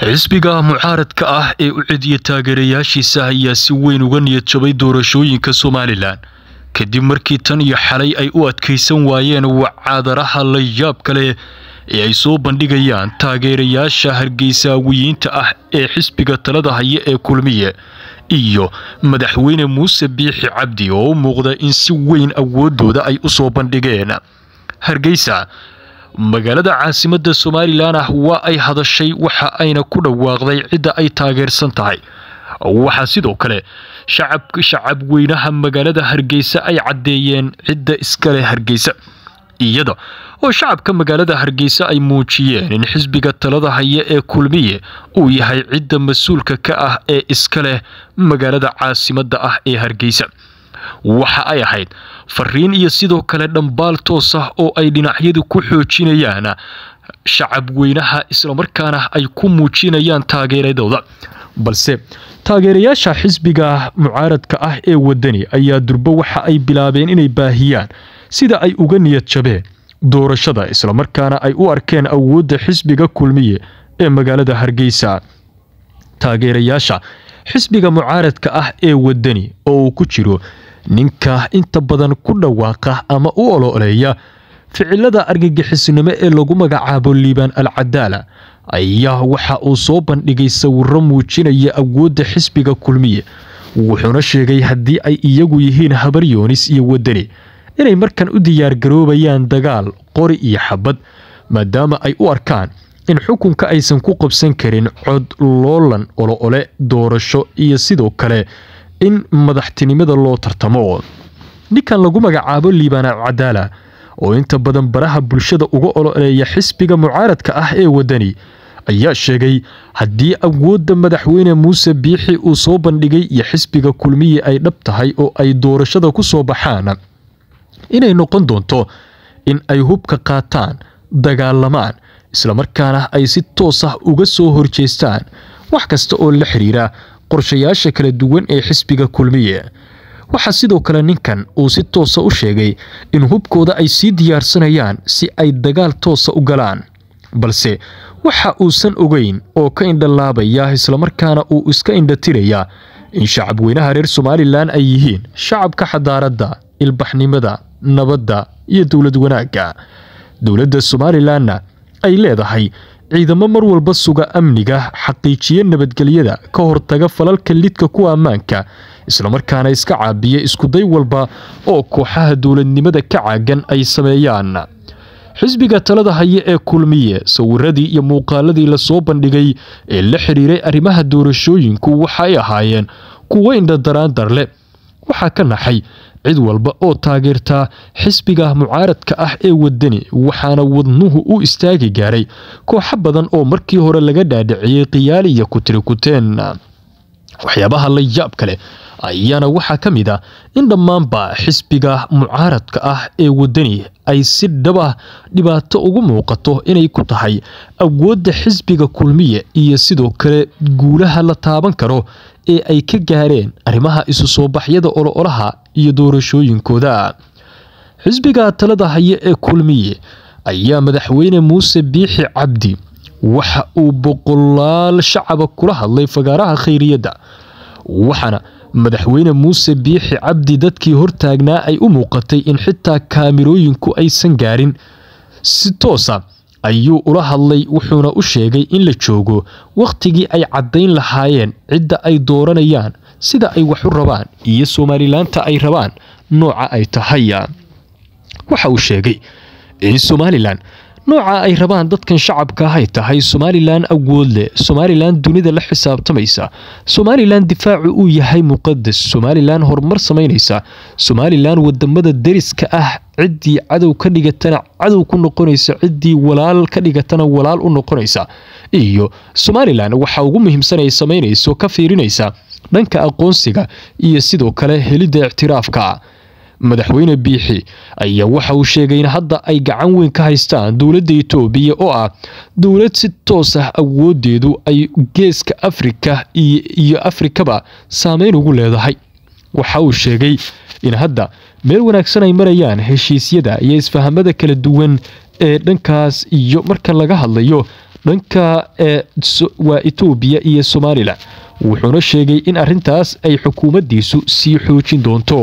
xisbiga mucaaradka ah ee u cidiya taageerayaashiisa ayaa si weyn uga niyad jabay doorashooyinka somalilan kadib markii tan iyo xalay ay u adkaysan waayeen wacaadaraha la yaab kale ee ay soo bandhigayaan taageerayaasha hargeysaawiyiinta ah ee xisbiga talada haya ee kulmiye iyo madaxweyne muuse biixi cabdi oo u muuqda in si weyn awoodooda ay u soo bandhigeen hargeysa magaalada caasimada somalilan ah waa ay hadashay waxa ayna ku dhawaaqday cidda ay taageersan tahay waxaa sidoo kale shacab weynaha magaalada hargeysa ay caddeeyeen cidda iskaleh hargeysa iyada oo shacabka magaalada hargeysa ay muujiyeen in xisbiga talada haya ee kulmiye uu yahay cidda mas-uulka ka ah ee iska leh magaalada caasimada ah ee hargeysa waxa ay ahayd fariin iyo sidoo kale dhambaal toos ah oo ay dhinacyadu ku xoojinayaan shacab weynaha islamarkaana ay ku muujinayaan taageeradooda balse taageerayaasha xisbiga mucaaradka ah ee wadani ayaa durbo waxa ay bilaabeen inay baahiyaan sida ay uga niyad jabeen doorashada islamarkaana ay u arkeen awoodda xisbiga kulmiye ee magaalada hargeysa taageerayaasha xisbiga mucaaradka ah ee wadani oo uu ku jiro ninka inta badan ku dhawaaqa ama u ololeeya ficilada argagixisnimo ee lagu magacaabo liibaan al cadaala ayaa waxa uu soo bandhigay sawiro muujinaya awoodda xisbiga kulmiye wuxuuna sheegay haddii ay iyagu yihiin habar yoonis iyo wadani inay markan u diyaargaroobayaan dagaal qori iyo xabad maadaama ay u arkaan in xukunka aysan ku qabsan karin cod loolan olo-ole doorasho iyo sidoo kale in madaxtinimada loo tartamo ninkan lagu magacaabo liibaan cadaala oo inta badan baraha bulshada uga ololeeya xisbiga mucaaradka ah ee wadani ayaa sheegay haddii awoodda madaxweyne muuse biixi uu soo bandhigay iyo xisbiga kulmiye ay dhab tahay oo ay doorashada ku soo baxaan inay noqon doonto in ay hubka qaataan dagaalamaan islamarkaana ay si toos ah uga soo horjeestaan wax kasta oo la xiriira qorshayaasha kala duwan ee xisbiga kulmiye waxaa sidoo kale ninkan uu si toosa u sheegay in hubkooda ay sii diyaarsanayaan si ay dagaal toosa u galaan balse waxa uusan ogeyn oo ka indhalaabaya islamarkaana uu iska indhatirayaa in shacab weynaha reer somalilan ay yihiin shacabka xadaaradda ilbaxnimada nabadda iyo dowlad wanaagga dowladda somalilanna ay leedahay ciidamo mar walba suga amniga xaqiijiya nabadgelyada ka hortaga falalka lidka kuwa ammaanka islamarkaana iska caabiya iskuday walba oo kooxaha dowladnimada ka caagan ay sameeyaan xisbiga talada haya ee kulmiye sawiradii iyo muuqaaladii lasoo bandhigay ee la xiriiray arrimaha doorashooyinku waxa ay ahaayeen kuwo indhadaraandar leh waxaa ka naxay cid walba oo taageertaa xisbiga mucaaradka ah ee wadani waxaana wadnuhu u istaagi gaaray kooxo badan oo markii hore laga dhaadhiciyey khiyaali iyo kutirikuteen waxyaabaha la yaab kale ayaana waxaa ka mid ah in dhammaanba xisbiga mucaaradka ah ee wadani ay si dhaba dhibaato ugu muuqato inay ku tahay awoodda xisbiga kulmiye iyo sidoo kale guulaha la taaban karo ee ay ka gaareen arrimaha isu soo baxyada olo-olaha iyo doorashooyinkooda xisbiga talada haya ee kulmiye ayaa madaxweyne muuse biixi cabdi waxa uu boqolaal shacaba kula hadlay fagaaraha khayriyadda waxaana madaxweyne muuse biixi cabdi dadkii hortaagnaa ay u muuqatay in xitaa kaamirooyinku aysan gaarin si toosa ayuu ula hadlay wuxuuna u sheegay in la joogo wakhtigii ay caddayn lahaayeen cidda ay dooranayaan sida ay wax u rabaan iyo somalilaanta ay rabaan nooca ay tahay waxa uu sheegay in somalilan nooca ay rabaan dadkan shacabka ah ay tahay somalilan awood leh somalilan dunida la xisaabtamaysa somalilan difaacu uu yahay muqadas somalilan horumar samaynaysa somalilan wadamada deriska ah ciddii cadow ka dhigatana cadow ku noqonaysa ciddii walaal ka dhigatana walaal u noqonaysa iyo somalilan waxa ugu muhiimsan ay samaynayso ka fiirinaysa dhanka aqoonsiga iyo sidoo kale helidda ictiraafka madaxweyne biixi ayaa waxa uu sheegay in hadda ay gacan weyn ka haystaan dowladda itoobiya oo ah dowlad si toos ah awoodeedu ay geeska afrika iyo afrikaba saameyn ugu leedahay waxa uu sheegay in hadda meel wanaagsan ay marayaan heshiisyada iyo isfahamada kala duwan ee dhankaas iyo marka laga hadlayo dhanka waa etoobiya iyo somalilan wuxuuna sheegay in arintaas ay xukuumaddiisu sii xoojin doonto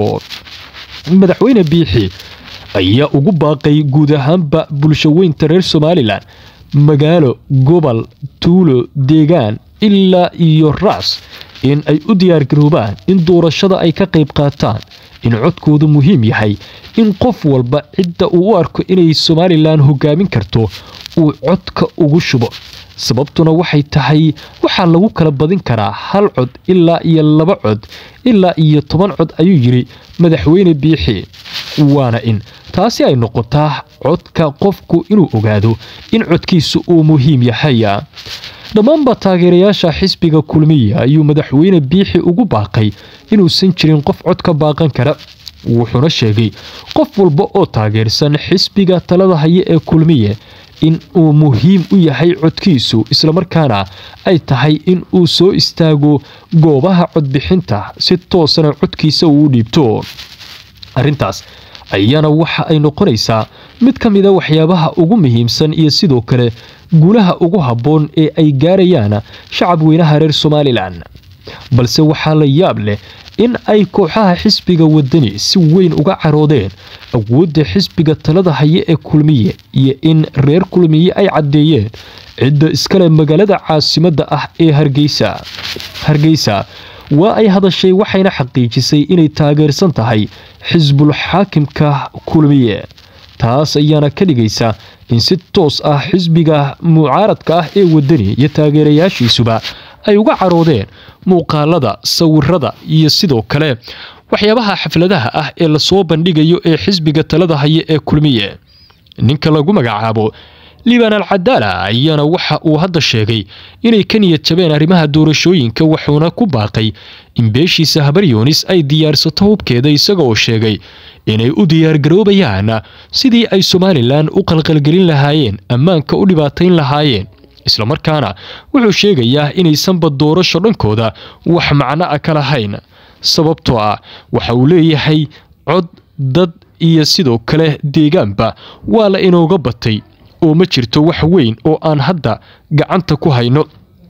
madaxweyne biixi ayaa ugu baaqay guud ahaanba bulshaweynta reer somalilan magaalo gobol tuulo deegaan ilaa iyo raas in ay u diyaargaroobaan in doorashada ay ka qayb qaataan in codkoodu muhiim yahay in qof walba cidda uu u arko inay somalilan hogaamin karto uu codka ugu shubo sababtuna waxay tahay waxaa lagu kala badin karaa hal cod ilaa iyo laba cod ilaa iyo toban cod ayuu yidhi madaxweyne biixi waana in taasi ay noqotaa codka qofku inuu ogaado in codkiisu uu muhiim yahay dhammaanba taageerayaasha xisbiga kulmiya ayuu madaxweyne biixi ugu baaqay inuusan jirin qof cod ka baaqan kara wuxuuna sheegay qof walba oo taageersan xisbiga talada haye ee kulmiye in uu muhiim u yahay codkiisu islamarkaana ay tahay in uu soo istaago goobaha codbixinta si toosana codkiisa uu u dhiibto arrintaas ayaana waxa ay noqonaysaa mid ka mida waxyaabaha ugu muhiimsan iyo sidoo kale guulaha ugu habboon ee ay gaarayaan shacab weynaha reer somalilan balse waxaa la yaab leh in ay kooxaha xisbiga wadani si weyn uga caroodeen awoodda xisbiga talada haye ee kulmiye iyo in reer kulmiye ay caddeeyeen cidda iskale magaalada caasimadda ah ee hargeysa hargeysa waa ay hadashay waxayna xaqiijisay inay taageersan tahay xisbul xaakimka kulmiye taas ayaana ka dhigaysa in si toos ah xisbiga mucaaradka ah ee wadani iyo taageerayaashiisuba ay uga caroodeen muuqaalada sawirada iyo sidoo kale waxyaabaha xafladaha ah ee lasoo bandhigayo ee xisbiga talada haye ee kulmiye ninka lagu magacaabo liban al cadaala ayaana waxa uu hadda sheegay inay ka niyad jabeen arrimaha doorashooyinka wuxuuna ku baaqay in beeshiisa habaryoonis ay diyaarsato hubkeeda isaga oo sheegay inay u diyaargaroobayaan sidii ay somalilan u qalqalgelin lahaayeen ammaanka u dhibaatayn lahaayeen islamarkaana wuxuu sheegayaa inaysanba doorasho dhankooda wax macno a ka lahayn sababtoo ah waxa uu leeyahay cod dad iyo sidoo kale deegaanba waa la inooga batay oo ma jirto wax weyn oo aan hadda gacanta ku hayno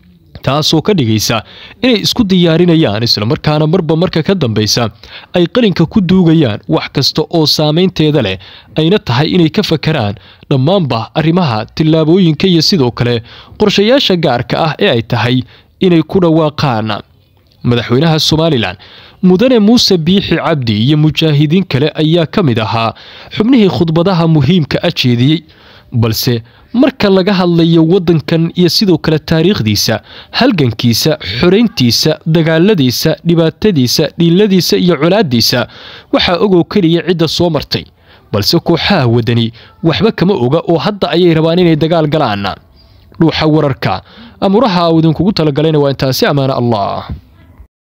taasoo ka dhigaysa inay isku diyaarinayaan islamarkaana marba marka ka dambaysa ay qalinka ku duugayaan wax kasta oo saameynteeda leh ayna tahay inay ka fakaraan dhammaanba arrimaha tillaabooyinka iyo sidoo kale qorshayaasha gaarka ah ee ay tahay inay ku dhawaaqaan madaxweynaha somalilan mudane muuse biixi cabdi iyo mujaahidiin kale ayaa ka mid ahaa xubnihii khudbadaha muhiimka a jeediyey balse marka laga hadlayo waddankan iyo sidoo kale taariikhdiisa halgankiisa xorayntiisa dagaaladiisa dhibaatadiisa dhiiladiisa iyo colaadiisa waxaa ogoo keliya cidda soo martay balse kooxaha wadani waxba kama oga oo hadda ayay rabaan inay dagaal galaan dhuuxa wararka amuraha uu idinkugu talagalayna waa intaasi ammaane allah